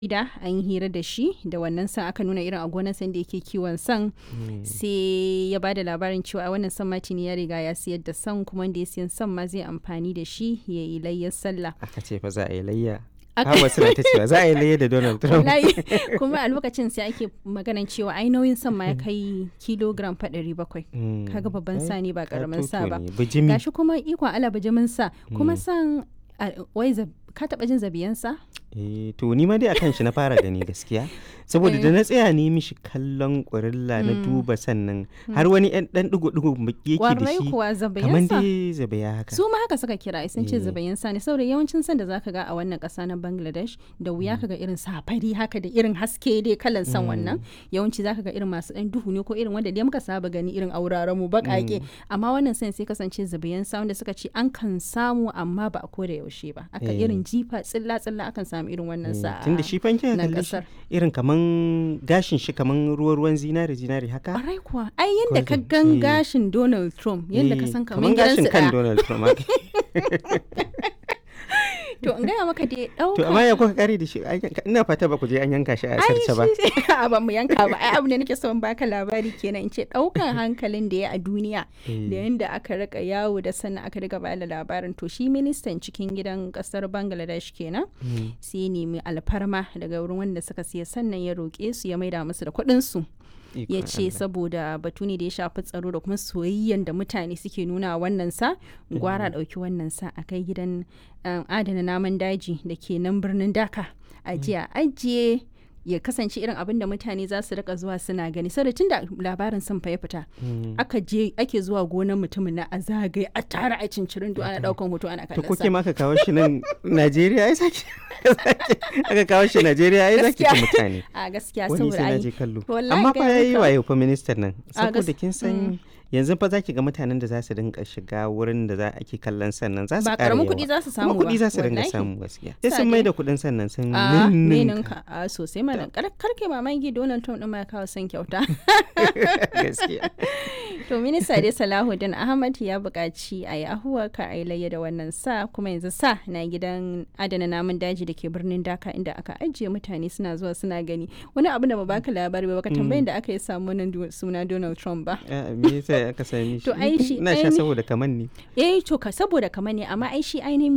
jarida an yi hira da shi da wannan san aka nuna irin a gonar san da yake kiwon san sai ya ba da labarin cewa wannan san matini ya riga ya siyar da san kuma wanda ya siyan san ma zai amfani da shi ya yi layyar sallah aka ce fa za a yi layya Aka- Hawa suna ta cewa za a yi layya da Donald Trump. Wallahi, kuma a lokacin sai ake maganan cewa ai nauyin san ma ya kai kilogram fa ɗari bakwai Mm. kaga babban Ai, sa ne ba karamin sa ba katoto ne, bijimi. gashi kuma ikon ala bijimin sa kuma san a- wai zab- ka taba jin zabiyan sa Eh, to ni ma dai akan shi na fara gani gaskiya saboda da na tsaya ne mishi kallon ƙurilla na duba sannan har wani ɗan ɗan ɗigo-ɗigo baki yake da warai shi kuwa kamar zabiyan sa dai zabaya haka su ma haka suka kira sun ce Eh. zabayin sa ne saboda yawancin san da zaka ga a wannan ƙasa na Bangladesh da wuya kaga irin safari haka da irin haske dai kalan san wannan yawanci zaka ga irin masu ɗan duhu ne ko irin wanda dai muka saba gani irin auraren mu baƙaƙe amma wannan san sai kasance zabayin sa wanda suka ce an kan samu amma ba a koda yaushe ba aka Eh. irin jifa tsilla tsilla akan samu irin wannan sa tunda shi fanke nan kalli shi ƙasar. irin kaman gashin shi kaman ruwa-ruwan zinari zinari haka Ƙwarai kuwa ai yadda ka Golden, gan eh. gashin Donald Trump yadda ka Eh, san kaman kaman gashin gidansu kan ɗaya Donald Trump haka. to in gaya maka dai ɗauka to amma ya kuka kare da shi An yanka- ina fata ba ku je an yanka shi a sarce ba a ba mu yanka ba ai abu ne nake son baka labari kenan in ce daukan hankalin da ya a duniya da yanda aka rika yawo da sannan aka riga bada labarin to shi ministan cikin gidan kasar bangladesh kenan sai ya nemi alfarma daga wurin wanda suka siya sannan ya roƙe su ya maida musu da kuɗin su ya Ikon ce Allah. saboda batu ne da ya shafi tsaro da kuma soyayyen da mutane suke nuna wa wannan sa gwara ɗauki wannan sa a kai gidan um, adana namun daji da ke nan birnin daka a jiya ajiye ya kasance irin abin da mutane za su rika zuwa suna gani saboda tun da labarin sun fa ya fita aka je ake zuwa gonar mutumin na a zagaye a tara a cincirin ana daukan hoto ana to kallon kuke sa ma aka kawo shi nan Najeriya ai saki aka kawo shi Najeriya ai zaki Gaskiya. ga mutane a gaskiya wani saboda sai na ai je kallo wallahi amma fa gaya yayi maka. wayo fa ministan nan A gas- saboda kin san yanzu fa zaki ga mutanen da za su dinka shiga wurin da za ake kallon sannan za su ba ƙara karamin yawa. kuɗi za su samu kuma ba kuɗi za su dinga wallahi. samu gaskiya sai Sa sun dai- mai da kuɗin sannan sun a ninninka. ninka a sosai mana kar kar kai mamaki Donald Trump din ma ya kawo son kyauta gaskiya to minista dai Salahuddin Ahmad ya buƙaci a yi ahuwa ka a yi layya da wannan sa kuma yanzu sa na gidan adana namun daji da ke birnin Dhaka inda aka ajiye mutane suna zuwa suna gani wani abu da ba baka labari ba baka tambayin da aka yi samu wannan du- suna Donald Trump ba Ah, me yasa aka sami shi To ai shi- ina sha ai ni- saboda kaman ne eh to ka saboda kamar ne amma ai shi ainihin